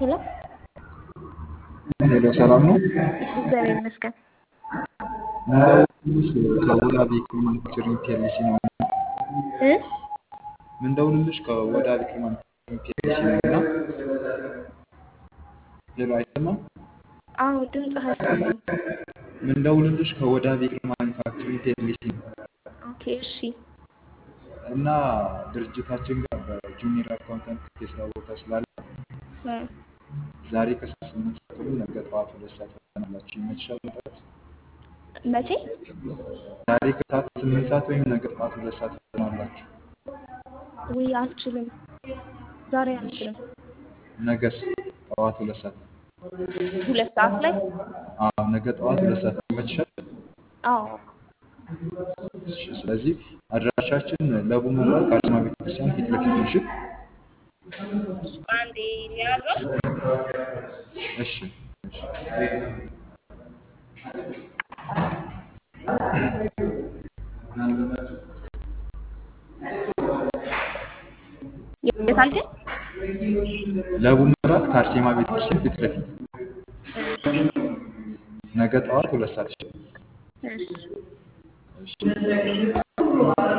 ሄሎ ሄሎ ሰላም ነው። እግዚአብሔር ይመስገን። ከወዳ ቬክል ማኑፋክቸሪንግ ፒኤልሲ ነው። እ ምንደውልልሽ ከወዳ ቬክል ማኑፋክቸሪንግ ፒኤልሲ ነው እና ሄሎ አይሰማም። አዎ ድምፅህ አይሰማም። ምንደውልልሽ ከወዳ ቬክል ማኑፋክቸሪንግ ፒኤልሲ ነው ኦኬ እሺ እና ድርጅታችን ጋር በጁኒየር አካውንታንት የስራ ቦታ ስላለ እ ዛሬ ከሰዓት ስምንት ሰዓት ወይም ነገ ጠዋት ሁለት ሰዓት ፈተናላችሁ ይመችሻል መጣት? መቼ ዛሬ ከሰዓት ስምንት ሰዓት ወይም ነገ ጠዋት ሁለት ሰዓት ፈተናላችሁ። ውይ አልችልም። ዛሬ አልችልም። ነገስ ጠዋት ሁለት ሰዓት ሁለት ሰዓት ላይ አዎ ነገ ጠዋት ሁለት ሰዓት ይመችሻል? አዎ እሺ፣ ስለዚህ አድራሻችን ለቡ መብራት ከአርሴማ ቤተክርስቲያን ፊት ለፊት ነው። እሺ አንዴ ያዘው እሺ እሺ። የት አልከኝ? ለቡ መብራት ከአርሴማ ቤተክርስቲያን ፊት ለፊት ነገ ጠዋት ሁለት ሰዓት። እሺ እሺ እሺ።